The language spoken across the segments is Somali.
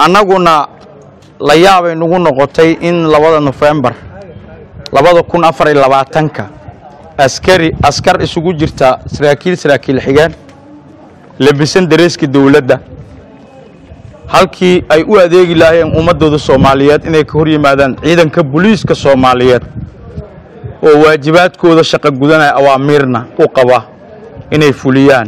annaguna la yaabay nagu noqotay in labada nofembar labada kun afar iyo labaatanka askari askar isugu jirta saraakiil saraakiil xigeen labisan dareeska dowladda halkii ay u adeegi lahaayeen ummaddooda soomaaliyeed inay ka hor yimaadaan ciidanka booliiska soomaaliyeed oo waajibaadkooda shaqo gudanaya awaamiirna u qaba inay fuliyaan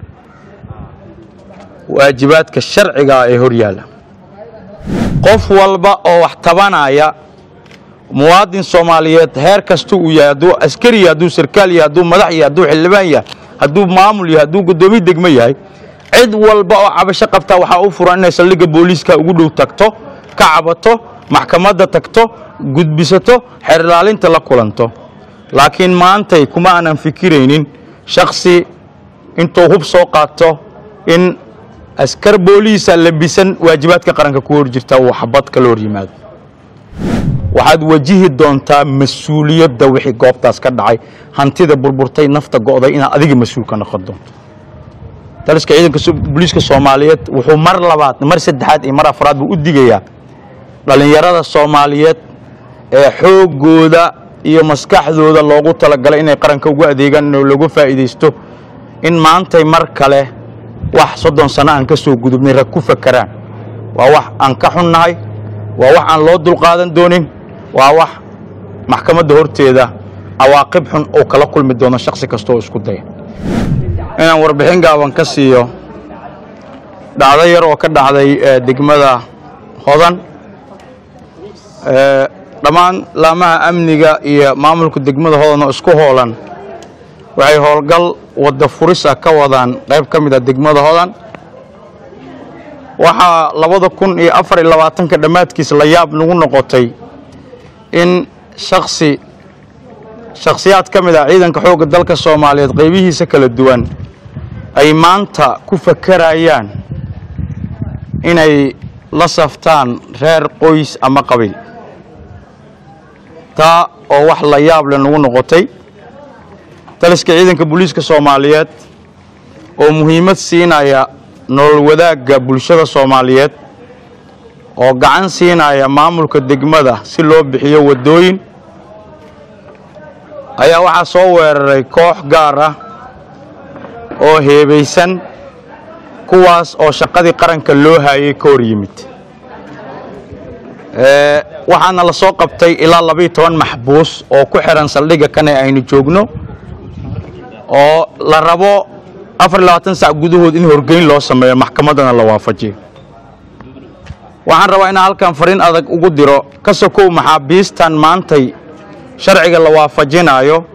waajibaadka sharcigaa ee hor yaalla qof walba oo wax tabanaya muwaadin soomaaliyeed heer kasta uu yahay hadduu askari yahay hadduu sarkaal yahay hadduu madax yahay hadduu xildhibaan yahay hadduu maamul yahay hadduu guddoomiye degmo yahay cid walba oo cabasho qabtaa waxaa u furan inay saldhigga booliiska ugu dhow tagto ka cabato maxkamadda tagto gudbisato xeer ilaalinta la kulanto laakiin maantay kuma aanan fikiraynin shaksi intuu hub soo qaato in askar booliisa labisan waajibaadka qaranka ku hor jirta uu xabad kala hor yimaado waxaad wajihi doontaa mas-uuliyadda wixii goobtaas ka dhacay hantida burburtay nafta go'day inaad adiga mas-uul ka noqon doonto taliska ciidanka booliiska soomaaliyeed wuxuu mar labaad mar saddexaad iyo mar afraad buu u digayaa dhallinyarada soomaaliyeed ee xooggooda iyo maskaxdooda loogu talagalay inay qaranka ugu adeegaan oo looga faa'iidaysto in maantay mar kale wax soddon sano aan ka soo gudubnay rag ku fakeraan waa wax aan ka xunnahay waa wax aan loo dulqaadan doonin waa wax maxkamadda horteeda cawaaqib xun uu kala kulmi doono shaksi kasta oo isku daya inaan warbixin gaaban ka siiyo dhacdo yar oo ka dhacday degmada hodan dhammaan laamaha amniga iyo maamulka degmada hodan oo isku hoolan waxay howlgal wadda furis ah ka wadaan qayb ka mid a degmada hodan waxaa labada kun iyo afar iyo labaatanka dhammaadkiis la yaab nagu noqotay in shaksi shakhsiyaad ka mid ah ciidanka xoogga dalka soomaaliyeed qaybihiisa kala duwan ay maanta ku fakerayaan inay la saftaan reer qoys ama qabiil taa oo wax la yaab le nagu noqotay taliska ciidanka booliiska soomaaliyeed oo muhiimad siinaya nolol wadaagga bulshada soomaaliyeed oo gacan siinaya maamulka degmada si loo bixiyo waddooyin ayaa waxaa soo weeraray koox gaar ah oo heebaysan kuwaas oo shaqadii qaranka loo haayay ka hor yimid waxaana la soo qabtay ilaa labayo toban maxbuus oo ku xihan saldhigga kane aynu joogno oo la rabo afar iyo labaatan sac gudahood in horgeyn loo sameeyo maxkamaddana la waafajiyo waxaan rabaa inaan halkan fariin adag ugu diro ka sokow maxaabiistan maantay sharciga la waafajinaayo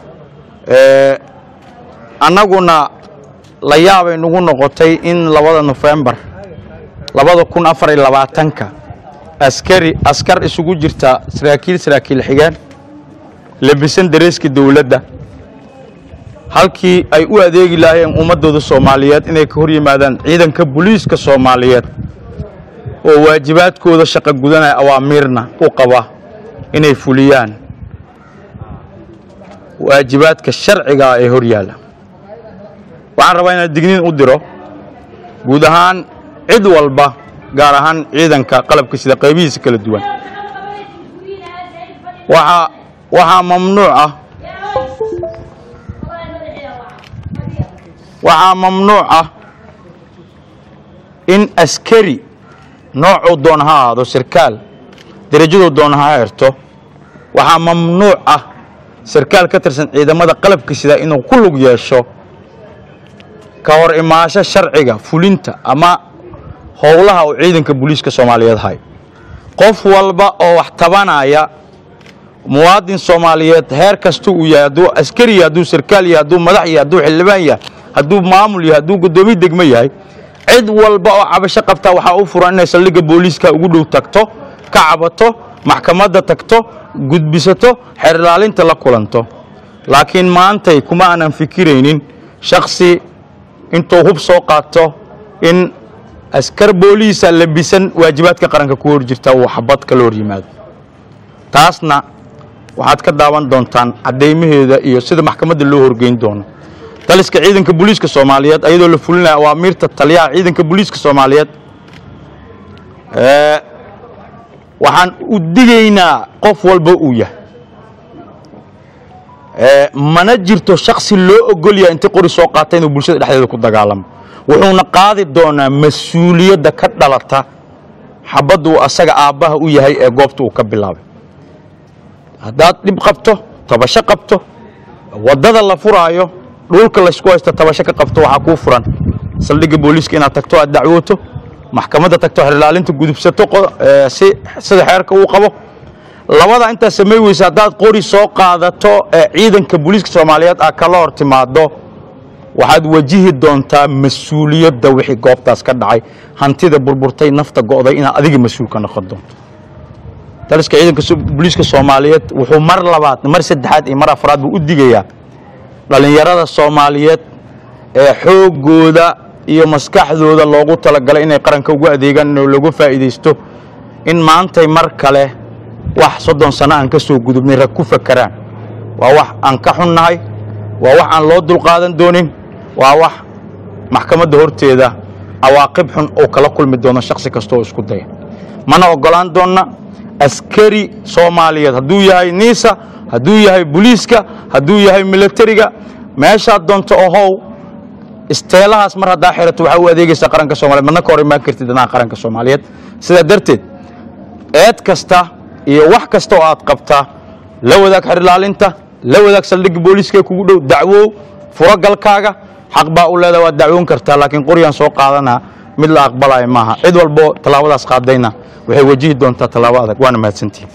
annaguna la yaabay nagu noqotay in labada nofembar labada kun afar iyo labaatanka askari askar isugu jirta saraakiil saraakiil xigeen labisan dareeska dowladda halkii ay u adeegi lahaayeen ummaddooda soomaaliyeed inay ka hor yimaadaan ciidanka booliiska soomaaliyeed oo waajibaadkooda shaqo gudanaya awaamiirna u qaba inay fuliyaan waajibaadka sharcigaa ee hor yaalla waxaan rabaa inaan digniin u diro guud ahaan cid walba gaar ahaan ciidanka qalabka sida qaybihiisa kala duwan waxaa waxaa mamnuuc ah waxaa mamnuuc ah in askari noocuu doona ha ahaado sarkaal derajaduu doona ha herto waxaa mamnuuc ah sarkaal ka tirsan ciidamada qalabka sida inuu ku lug yeesho ka hor imaasho sharciga fulinta ama howlaha uu ciidanka booliiska soomaaliyeed hay qof walba oo wax tabanaya muwaadin soomaaliyeed heer kasta uu yahay hadduu askari yahay hadduu sarkaal yahay hadduu madax yahay hadduu xildhibaan yahay hadduu maamul yahay hadduu guddoomiye degmo yahay cid walba oo cabasho qabtaa waxaa u furan inay saldhigga booliiska ugu dhow tagto ka cabato maxkamadda tagto gudbisato xeer ilaalinta la kulanto laakiin maantay kuma aanan fikiraynin shaksi intuu hub soo qaato in askar booliisa labisan waajibaadka qaranka ku hor jirta uu xabad kala hor yimaado taasna waxaad ka daawan doontaan caddaymaheeda iyo sida maxkamadda loo horgeyn doono taliska ciidanka booliiska soomaaliyeed ayadoo la fulinaya awaamiirta taliyaha ciidanka booliiska soomaaliyeed Ee, waxaan u digaynaa qof walba uu yahay Ee, mana jirto shaksi loo ogol yahay intii qori soo qaata inuu bulshada dhexdeeda ku dagaalamo wuxuuna qaadi doonaa mas-uuliyadda ka dhalata xabadda uu asaga aabbaha u yahay ee goobta uu ka bilaabay haddaad dhib qabto tabasho qabto waddada la furaayo dhulka laysku haysto tabasho ka qabto waxaa kuu furan saldhigga booliiska inaad tagto aad dacwooto maxkamadda tagto xerlaalinta gudubsato qo- ee, si sida xeerka uu qabo labada intaa samay weysa haddaad qori soo qaadato ee ciidanka booliiska soomaaliyeed aad kala hor timaado waxaad wajihi doontaa mas-uuliyadda wixii goobtaas ka dhacay hantida burburtay nafta go'day inaad adiga mas-uul ka noqon doonto taliska ciidanka so- booliiska soomaaliyeed wuxuu mar labaad mar saddexaad iyo mar afraad buu u digayaa dhallinyarada soomaaliyeed ee xooggooda iyo maskaxdooda loogu talagalay inay qaranka ugu adeegaan inuu lagu faa'iidaysto in maantay mar kale wax soddon sano aan ka soo gudubnay rag ku fakeraan waa wax aan ka xunnahay waa wax aan loo dulqaadan doonin waa wax maxkamadda horteeda cawaaqib xun uu kala kulmi doono shaksi kasta oo isku daya mana ogolaan doonna askari soomaaliyeed hadduu yahay niisa hadduu yahay booliiska hadduu yahay militariga meeshaad doonto ohow isteelahaas mar haddaa xirato waxaa u adeegaysaa qaranka soomaliyeed madna ka hor imaan kartid danaha qaranka soomaaliyeed sidaa darteed eed kasta iyo wax kasta oo aad qabtaa la wadaag xerilaalinta la wadaag saldhigga booliiska ee kugu dhow dacwow furo galkaaga xaq baa u leedaha waad dacwoon kartaa laakiin qoryaan soo qaadanaa mid la aqbalaya maaha cid walbo tallaabadaas qaadayna waxay wajihi doontaa tallaabo adag waana mahadsantihin